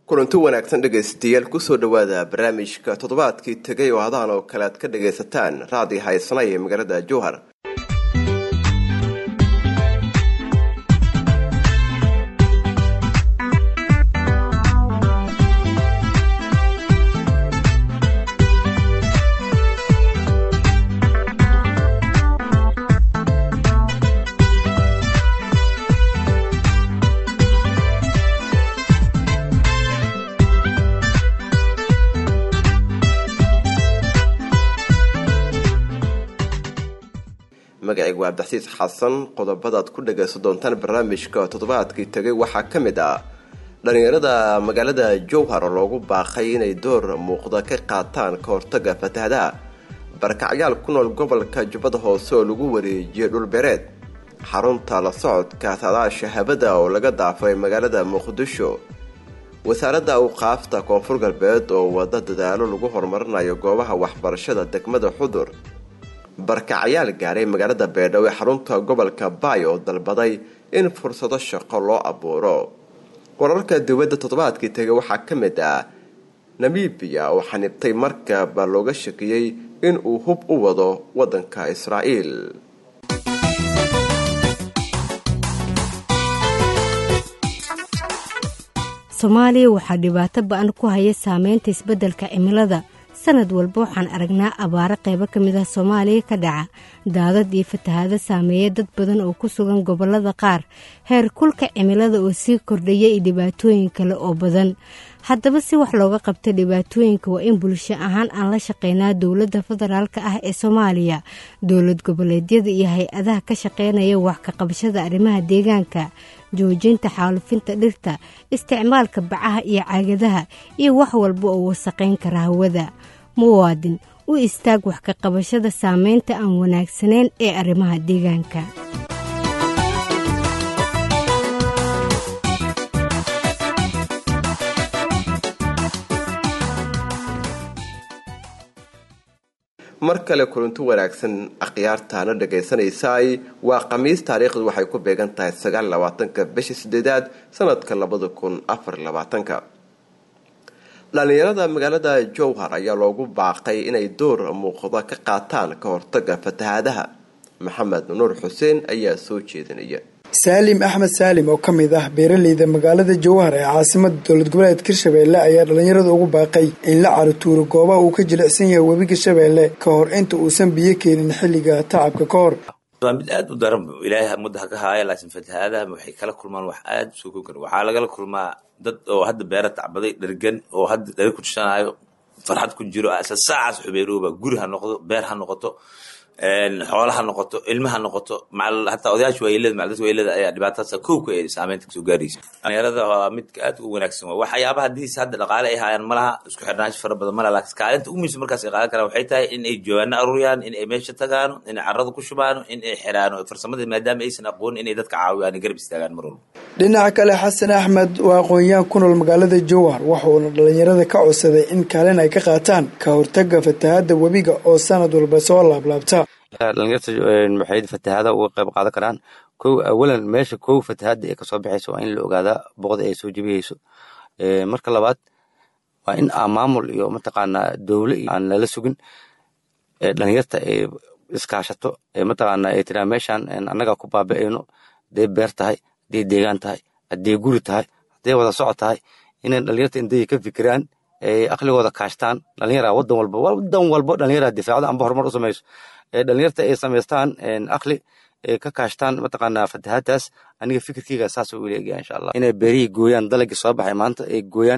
kulanti wanaagsan dhegaystayaal kusoo dhowaada barnaamijka toddobaadkii tegay oo hadaan oo kale aad ka dhagaysataan raadi haysana ee magaalada jowhar magacaygu waa abdixsiis xasan qodobadaad ku dhagaysan doontaan barnaamijka toddobaadkii tegay waxaa ka mid ah dhallinyarada magaalada jowhar oo loogu baaqay inay door muuqda ka qaataan ka hortaga fatahadaha barakacyaal ku nool gobolka jubbada hoose oo lagu wareejiyay dhulbeereed xarunta la socodka saadaasha habada oo laga daafay magaalada muqdisho wasaaradda awqaafta koonfur galbeed oo wada dadaalo lagu horumarinayo goobaha waxbarashada degmada xudur barkacyaal gaaray magaalada beedhow ee xarunta gobolka baay oo dalbaday in fursado shaqo loo abuuro wararka dowladda toddobaadkii tegay waxaa ka mid ah namibiya oo xanibtay markaba looga shakiyey in uu hub u wado waddanka israa'iil soomaaliya waxaa dhibaato ba-an ku haya saameynta isbeddelka cimilada sanad walba waxaan aragnaa abaaro qaybo ka mid ah soomaaliya ka dhaca daadad iyo fatahaado saameeya dad badan oo ku sugan gobollada qaar heer kulka cimilada oo sii kordhaya iyo dhibaatooyin kale oo badan haddaba si wax looga qabta dhibaatooyinka waa in bulsho ahaan aan la shaqeynaa dowladda federaalk ah ee soomaaliya dowlad goboleedyada iyo hay-adaha ka shaqeynaya wax ka qabashada arrimaha deegaanka joojinta xaalufinta dhirta isticmaalka bacaha iyo caagadaha iyo wax walba oo wasaqayn kara hawada muwaadin u istaag wax ka qabashada saameynta aan wanaagsanayn ee arrimaha deegaanka mar kale kulanti wanaagsan akhyaartaana dhagaysanaysaay waa khamiis taariikhdu waxay ku beegan tahay sagaal labaatanka bisha sideedaad sanadka labada kun afar labaatanka dhallinyarada magaalada jowhar ayaa loogu baaqay inay door muuqda ka qaataan ka hortaga fatahaadaha maxamed nuur xuseen ayaa soo jeedinaya saalim axmed saalim oo ka mid ah beeraleyda magaalada jowhar ee caasimada dowlad goboleedka hirshabeelle ayaa dhallinyarada ugu baaqay in la carutuuro goobaha uu ka jilicsan yahay webiga shabeelle ka hor inta uusan biyo keenin xilliga tacabka ka hor waa mid aad u daran ilaahay mudda ha ka haaya laakiin fatahaadaha waxay kala kulmaan wax aad u soo kogan waxaa lagala kulmaa dad oo hadda beera tacbaday dhergan oo hadda dhari ku jishanayo farxad ku jiro asa saacaas xubeerooba guri ha noqdo beer ha noqoto xoola ha noqoto ilma ha noqoto hataa odayaasha waayelada macdadka waayelada ayaa dhibaatadaasa kowka ee saameynta kasoo gaaraysa dhalinyarada waa midka aad u wanaagsan waa waxyaabaha hadiis hadda dhaqaale ay haayaan malaha isku xirnaansho fara badan malaha laakiin kaalinta ugu muhiimsan markaas ay qaadan karaan waxay tahay in ay jawaano aruuriyaan in ay meesha tagaano in ay carrada ku shubaano in ay xiraano farsamada maadaama aysan aqoonin inay dadka caawiyaan garab istaagaan mar walba dhinaca kale xasan axmed waa aqoon-yahan ku nool magaalada jowhar waxuuna dhalinyarada ka codsaday in kaalin ay ka qaataan ka hortaga fatahaada webiga oo sanad walba soo laablaabta dhalinyarta waxay fatahaada uga qayb qaadan karaan kow awalan meesha kow fatahaada ee kasoo baxaysa waa in la ogaadaa boqda ay soo jebiyeyso marka labaad waa in aan maamul iyo mataqaanaa dowle iyo aan lala sugin dhalinyarta ay iskaashato mataqaana ay tiraa meeshan annagaa ku baabi'ayno hadday beer tahay hadday deegaan tahay hadday guri tahay hadday wada socod tahay inay dhalinyarta intay ka fikiraan ay aqligooda kaashtaan dhalinyara wadan walba wadan walba dhalinyara difaacda amba horumar u samayso dhalinyarta ay samaystaan aqli ka kaashtaan mataqaanaa fatahaadaas aniga fikirkeyga saas u leegaya insha allah inay beerihii gooyaan dalagii soo baxay maanta ay gooyaan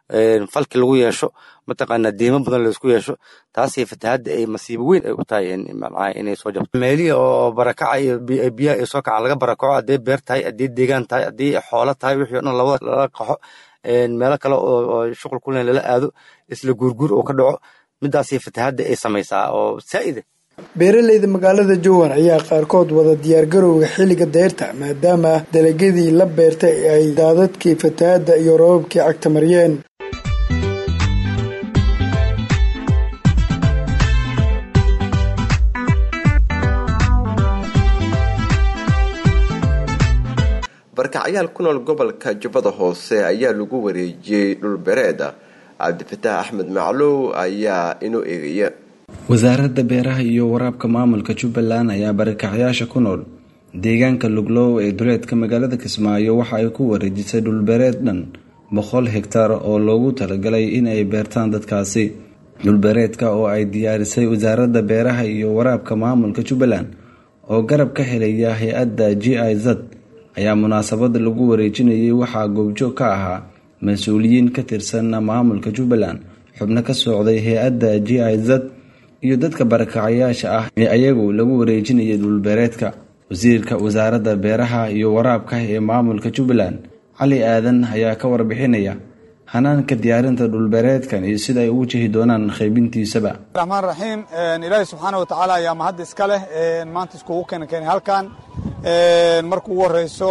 falki lagu yeesho mataqaanaa deymo badan laysku yeesho taasay fatahaada ay masiibo weyn ay u tahay inay soo jabto meelihii oo barakaca iyo biyaha ay soo kacaan laga barakaco hadday beer tahay haddii deegaan tahay haddii xoolo tahay wixii o dhan labada lala qaxo meelo kale oo shuqul kulen lala aado isla guurguur oo ka dhaco midaasay fatahaada ay samaysaa oo saa'ida beeraleyda magaalada jowhar ayaa qaarkood wada diyaargarowga xilliga deyrta maadaama dalagyadii la beertay ay daadadkii fatahaadda iyo robabkii cagta mariyeen barakacyaal ku nool gobolka jubbada hoose ayaa lagu wareejiyey dhulbereeda cabdifataax axmed maclow ayaa inoo eegaya wasaaradda beeraha iyo waraabka maamulka jubbaland ayaa barakacyaasha ku nool deegaanka luglow ee duleedka magaalada kismaayo waxa ay ku wareejisay dhulbereed dhan boqol hegtar oo loogu talagalay in ay beertaan dadkaasi dhulbereedka oo ay diyaarisay wasaaradda beeraha iyo waraabka maamulka jubbaland oo garab ka helaya hay-adda g i z ayaa munaasabada lagu wareejinayay waxaa goobjoog ka ahaa mas-uuliyiin ka tirsan maamulka jubbaland xubno ka socday hay-adda g i z iyo dadka barakacayaasha ah ee ayagu lagu wareejinayay dhulbeereedka wasiirka wasaaradda beeraha iyo waraabka ee maamulka jubbaland cali aadan ayaa ka warbixinaya hanaanka diyaarinta dhulbeereedkan iyo sida ay ugu jihi doonaan qaybintiisaba raxmaan raxiim ilaahay subxaana wa tacaala ayaa mahad iska leh maanta iskugu keena keenay halkan marka ugu horeyso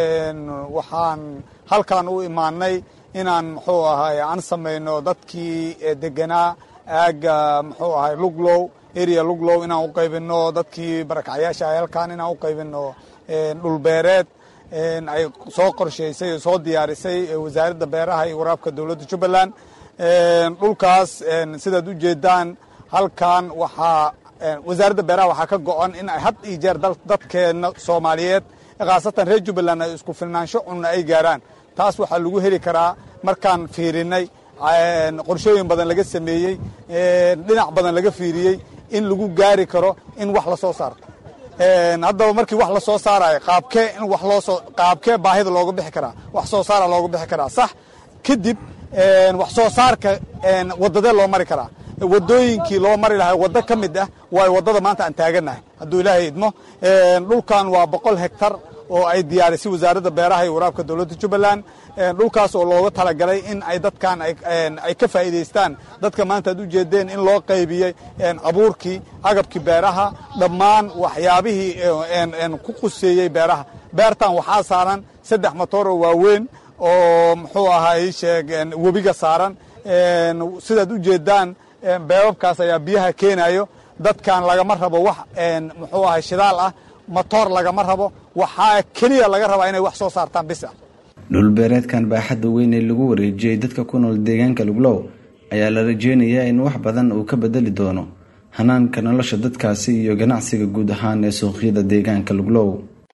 waxaan halkan u imaanay inaan muxuu ahay aan samayno dadkii deganaa aaga muxuu ahay luglow area luglow inaan u qaybino dadkii barakacyaasha ahay halkan inaan u qaybino dhulbeereed ay soo qorshaysay oo soo diyaarisay wasaaradda beeraha iyo waraabka dowladda jubbaland dhulkaas sidaad u jeedaan halkan waxaa wasaaradda beeraha waxaa ka go-an in ay had iyo jeer dadkeena soomaaliyeed khaasatan reer jubbaland ay isku filnaansho cunna ay gaaraan taas waxaa lagu heli karaa markaan fiirinay qorshooyin badan laga sameeyey dhinac badan laga fiiriyey in lagu gaari karo in wax la soo saarto haddaba markii wax la soo saarayo qaabkee in wax loosoo qaabkee baahida looga bixi karaa wax soo saara looga bixi karaa sax kadib wax soo saarka wadadee loo mari karaa wadooyinkii loo mari lahaa waddo ka mid ah waayo waddada maanta aan taaganahay hadduu ilaahay idmo dhulkan waa boqol hektar oo ay diyaarisay wasaaradda beeraha iyo waraabka dowladda jubbaland dhulkaas oo looga talagalay in ay dadkan ay ka faa'iidaystaan dadka maanta ad u jeedeen in loo qaybiyey abuurkii agabkii beeraha dhammaan waxyaabihii ku quseeyey beeraha beertan waxaa saaran saddex motooroo waaweyn oo muxuu ahay sheeg webiga saaran sidaad u jeedaan beebabkaas ayaa biyaha keenayo dadkan lagama rabo wax muxuu ahay shidaal ah motoor lagama rabo waxaa keliya laga rabaa inay wax soo saartaan bis ah dhulbeereedkan baaxadda weyn ee lagu wareejiyey dadka ku nool deegaanka luglow ayaa la rajeynayaa in wax badan uu ka bedeli doono hanaanka nolosha dadkaasi iyo ganacsiga guud ahaan ee suuqyada deegaanka luglow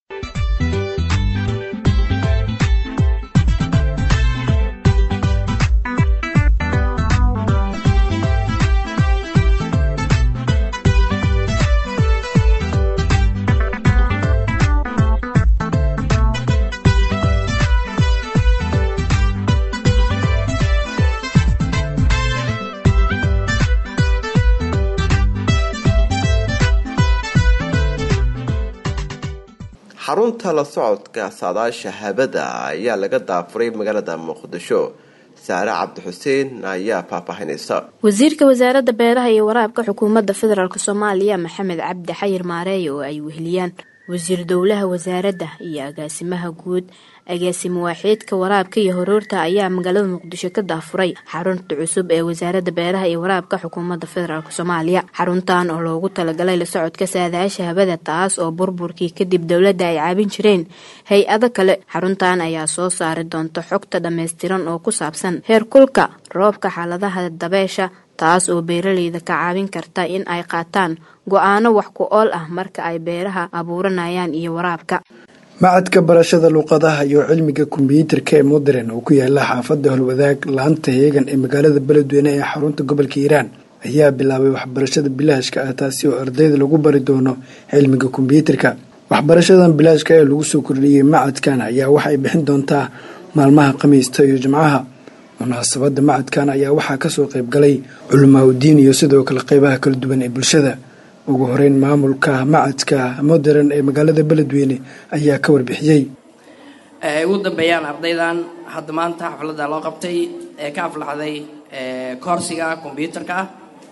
xarunta la socodka saadaasha habada ayaa laga daafuray magaalada muqdisho saare cabdi xuseen ayaa faahfaahinaysa wasiirka wasaaradda beeraha iyo waraabka xukuumadda federaalk soomaaliya maxamed cabdi xayir maareey oo ay weheliyaan wasiir dowlaha wasaaradda iyo agaasimaha guud agaasimo waaxiidka waraabka iyo horoorta ayaa magaalada muqdisho ka daafuray xarunta cusub ee wasaaradda beeraha iyo waraabka xukuumadda federaalk soomaaliya xaruntan oo loogu talagalay la socodka saadaasha habada taas oo burburkii kadib dowladda ay caabin jireen hay-ado kale xaruntan ayaa soo saari doonta xogta dhammaystiran oo ku saabsan heerkulka roobka xaaladaha dabeesha taas oo beeraleyda ka caawin karta in ay qaataan go-aano wax ku ool ah marka ay beeraha abuuranayaan iyo waraabka macadka barashada luuqadaha iyo cilmiga kombyuutarka ee modern oo ku yaala xaafadda holwadaag laanta heegan ee magaalada beledweyne ee xarunta gobolka hiiraan ayaa bilaabay waxbarashada bilaashka ah taasi oo ardayda lagu bari doono cilmiga kombyuutarka waxbarashadan bilaashka ee lagu soo kordhiyey macadkan ayaa waxay bixin doontaa maalmaha khamiista iyo jimcaha munaasabada macadkan ayaa waxaa kasoo qaybgalay culimaauddiin iyo sidoo kale qeybaha kala duwan ee bulshada ugu horeyn maamulka macadka modern ee magaalada beledweyne ayaa ka warbixiyey ugu dambeeyaan ardaydan hadda maanta xafladda loo qabtay ee ka aflaxday koorsiga kombyuutarka ah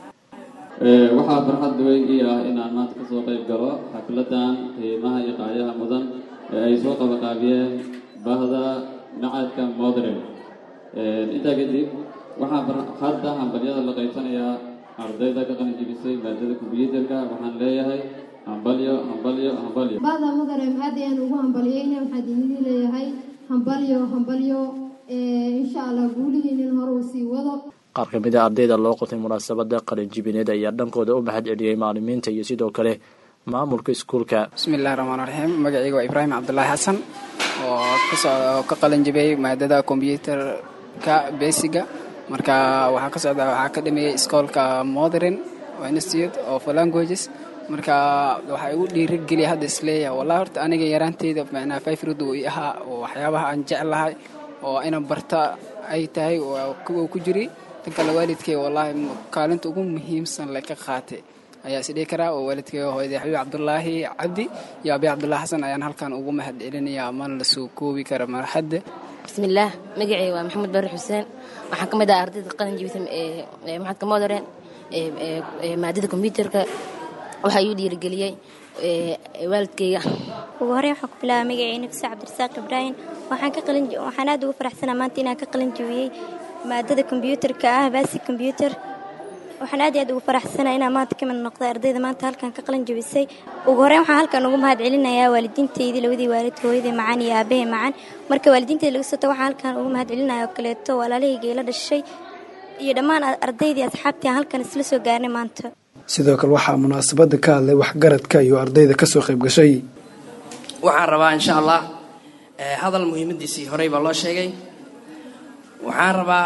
waxaa farxad weyn ii ah inaan maanta kasoo qayb galo xafladan qiimaha iyo qaayaha mudan ee ay soo qabaqaabiyeen bahda macadka modern intaa kadib waxaan hadda hambalyada la qaybsanayaa ardayda ka qalinjibisay maadada kombyuutarka waxaan leeyahay hambalyo hambalyo hambalyo baada mudane aad ayaan ugu hambalyeyna waxaan idin leeyahay hambalyo hambalyo insha allah guulihiinin hore uu sii wado qaar ka mid a ardayda loo qotay munaasabada qalinjibineed ayaa dhankooda u mahad celiyey macalimiinta iyo sidoo kale maamulka iskuulka bismillahi raxmaan raxiim magacayga waa ibraahim cabdulaahi xasan oo kasoo ka qalinjibiyey maadada kombyuutarka besiga marka waxaa ka socda waxaa ka dhameeyey iskoolka modern institute of languages marka waxaa igu dhiirigeliya hadda isleeyahay wallahi horta aniga yaraanteyda macnaa fayfrud uu i ahaa oo waxyaabaha aan jeclahay oo ina barta ay tahay kuwa ku jiri tan kale waalidkay wallahi kaalinta ugu muhiimsan le ka qaatay ayaa isdhihi karaa oo waalidkay hooyadey xabiib cabdulaahi cabdi iyo abi cabdulaahi xasan ayaan halkan ugu mahad celinayaa mana la soo koobi kara marxadda bismillaah magacay waa maxamed bari xuseen waxaan ka mid ah ardayda qalin jibisa ee maxadka modern maadada kombyuutarka waxaa igu dhiirigeliyey waalidkayga ugu horey waxaan ku bilaaba magacay nafisa cabdirasaaq ibraahim waxaan ka qalin waxaan aad ugu faraxsanaa maanta inaan ka qalin jibiyey maadada kombyuutarka ah basic combyuutar waxaan aad iyo aad ugu faraxsanaa inaan maanta ka mid noqday ardayda maanta halkan ka qalin jabisay ugu horreyn waxaan halkan ugu mahad celinayaa waalidiinteydii labadii waalid hooyadii macaan iyo aabahey macaan marka waalidiinteyda laga soo tago waxaan halkan ugu mahad celinaya oo kaleeto walaalahayga ila dhashay iyo dhammaan ardaydii asxaabtii aan halkan isla soo gaarnay maanta sidoo kale waxaa munaasabada ka hadlay waxgaradka iyo ardayda kasoo qayb gashay waxaan rabaa insha allah hadal muhiimadiisii horey baa loo sheegay waxaan rabaa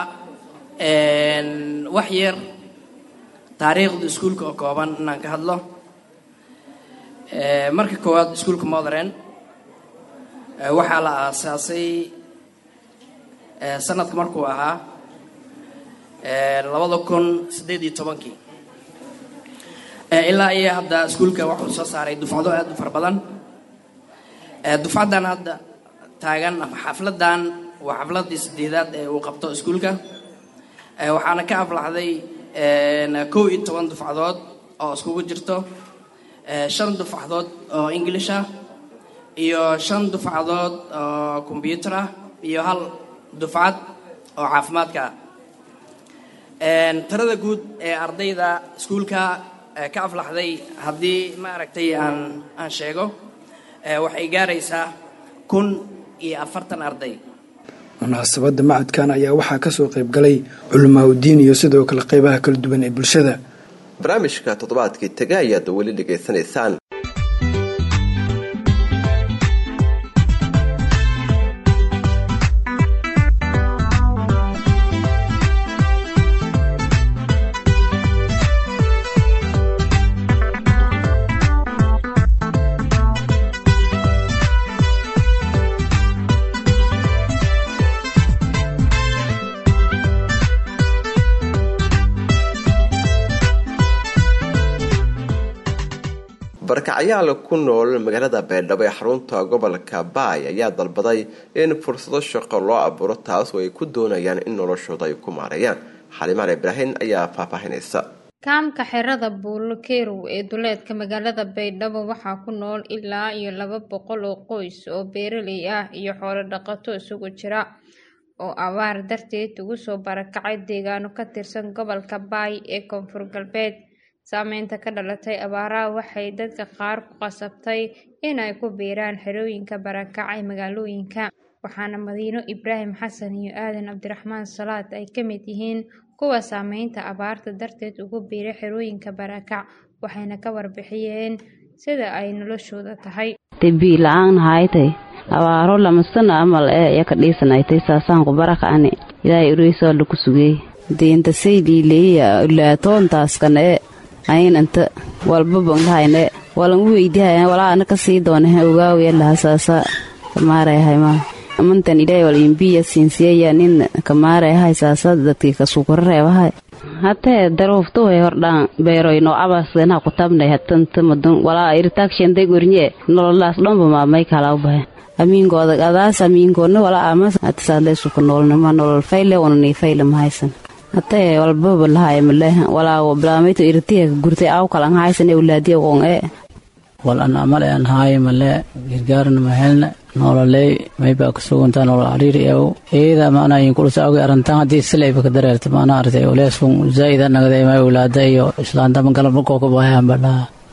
wax yar taariikhda iskuulka oo kooban inaan ka hadlo marka koowaad iskuulka modern waxaa la aasaasay sanadka markuu ahaa labada kun siddeed iyo tobankii ilaa iyo hadda iskuulka wuxuu soo saaray dufcado aad u fara badan dufcaddan hadda taagan ama xafladan waa xafladii sideedaad ee uu qabto iskuulka waxaana ka aflaxday kow iyo toban dufcadood oo iskugu jirto shan dufcadood oo english ah iyo shan dufcadood oo combyuutar ah iyo hal dufcad oo caafimaadka ah tirada guud ee ardayda iskuulka ka aflaxday haddii ma aragtay aan aan sheego waxay gaaraysaa kun iyo afartan arday munaasabada macadkan ayaa waxaa kasoo qayb galay culimaauddiin iyo sidoo kale qeybaha kala duwan ee bulshada barnaamijka toddobaadkii taga ayaad weli dhegaysanaysaan barkacyaal ku nool magaalada beeldhabo ee xarunta gobolka baay ayaa dalbaday in fursado shaqo loo abuuro taas oo ay ku doonayaan in noloshooda ay ku maareeyaan xalimaan ibraahim ayaa faahfaahinaysa kaamka xerada buulo kerow ee duleedka magaalada baydhabo waxaa ku nool ilaa iyo laba boqol oo qoys oo beeraley ah iyo xoolo dhaqato isugu jira oo abaar darteed ugu soo barakacay deegaano ka tirsan gobolka baay ee koonfur galbeed saameynta ka dhalatay abaaraha waxay dadka qaar ku qasabtay inay ku biiraan xerooyinka barakacay magaalooyinka waxaana madiino ibraahim xasan iyo aadan cabdiraxmaan salaad ay ka mid yihiin kuwa saameynta abaarta darteed ugu biiray xerooyinka barakac waxayna ka warbixiyeen sida ay noloshooda tahay debii la-aan haytay abaaro lamasana amal ee iya ka dhiisanaytay saasaan ku barakacani ilaahay ureysaa laku sugey deyntasay dhiileeya ulaatoontaaskan ee ayin inta walba bangdahayne walan weydihay walaa ana kasii doonahe ogaawiya lahasaasa kamaarayahayma amantan ilaahay wal imbiya siinsiyaya nin kamaarayahay saasa dadkii kasukura reebahay hatee daruuftuhay hordhaan beeroyno abasdanaha kutabnay hatanta madun walaa iritakshanday gornye nololaas dhanba maamay kalaa bahe amiinkooda adaas amiinkoodna walaa amas hatisaadlay suka noolnima nolol fayle wananii fayle mahaysan hatee walbaba lahay male walaa blaamayto irtiya gurtay aw kalan haysan ewlaadiya won e wal an amal an haaye male gargaarna mahelna nololey maybaa kasuguntaa nolol ariiri ew eeda maanayin kulsa awgi arantan haddii silayba ka dareerta maana artay oleeskun zaa'ida nagday may ewlaada iyo islaantama galabakoo ka bahayan badhaa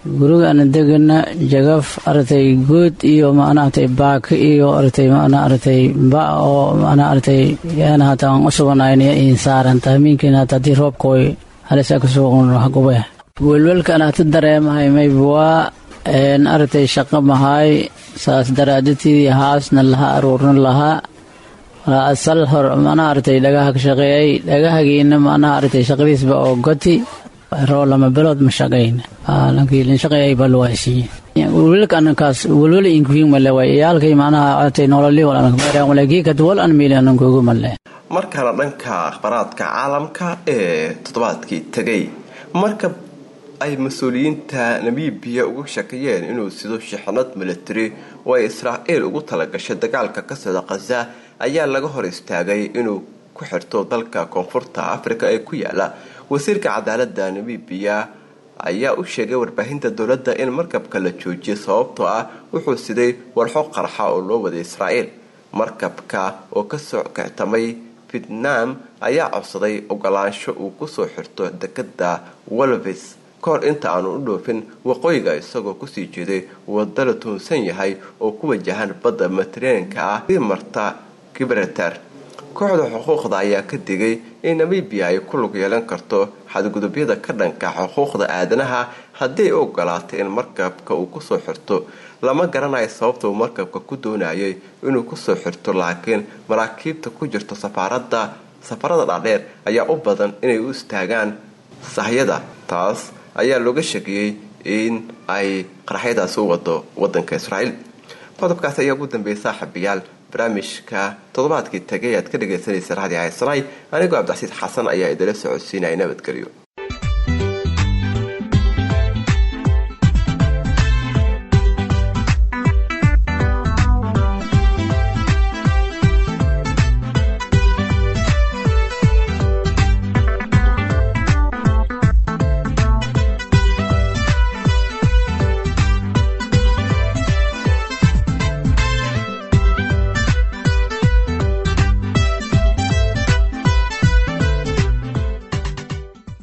guriga ana degana jagaf aragtay good iyo maanaaratay baaka iyo aragtay maana aragtay ba oo maana aragtay yaana hataa aan u suganayna in saaran tahmiinkiina hataa haddii roobkooy halisaa ka sugan hagube welwelka ana hata dareemahay mayba waa aragtay shaqo mahay saas daraadatii haasna laha aruurna lahaa asal hor manaa aragtay dhagaha ka shaqeeyay dhagahagiina manaa aragtay shaqadiisba oo goti roo lama bilood ma shaqayna lankii shaqeeyay baa lawaasiiye welwelka anankaas welwel inkuhiin male way iyaalkay macnaha aragtay nololi wal anakmeeraan walakii kadwal an miili anankugu male markana dhanka akhbaraadka caalamka ee toddobaadkii tegay marka ay mas-uuliyiinta namibiya uga shakayeen inuu sido shixnad milatari oo ay israa'iil ugu talagashay dagaalka ka socda khaza ayaa laga hor istaagay inuu ku xirto dalka koonfurta afrika ee ku yaala wasiirka cadaalada namibiya ayaa u sheegay warbaahinta dowladda in markabka la joojiyay sababtoo ah wuxuu siday walxo qarxa oo loo waday israa'iil markabka oo kasoo kictamay vietnam ayaa codsaday ogolaansho uu kusoo xirto dekada walvis kahor inta aanu u dhoofin waqooyiga isagoo kusii jeeday wada la tuunsan yahay oo ku wajahan badda mediterraneanka ah sii marta gibraltar kooxda xuquuqda ayaa ka digay in namibiya ay ku lug yeelan karto xadgudubyada ka dhanka xuquuqda aadanaha haddii ay ogolaatay in markabka uu kusoo xirto lama garanayo sababta uu markabka ku doonayay inuu kusoo xirto laakiin maraakiibta ku jirta safaarada safarada dhaadheer ayaa u badan inay u istaagaan sahyada taas ayaa looga shakiyey in ay qaraxyadaasi u wado wadanka israa'iil qodobkaasi ayaa ugu dambeeyay saaxiibayaal barnaamijka toddobaadkii tagay aad ka dhagaysanaysa raadi haysanay anigoo cabdicasiid xasan ayaa idila socodsiinaya nabadgelyo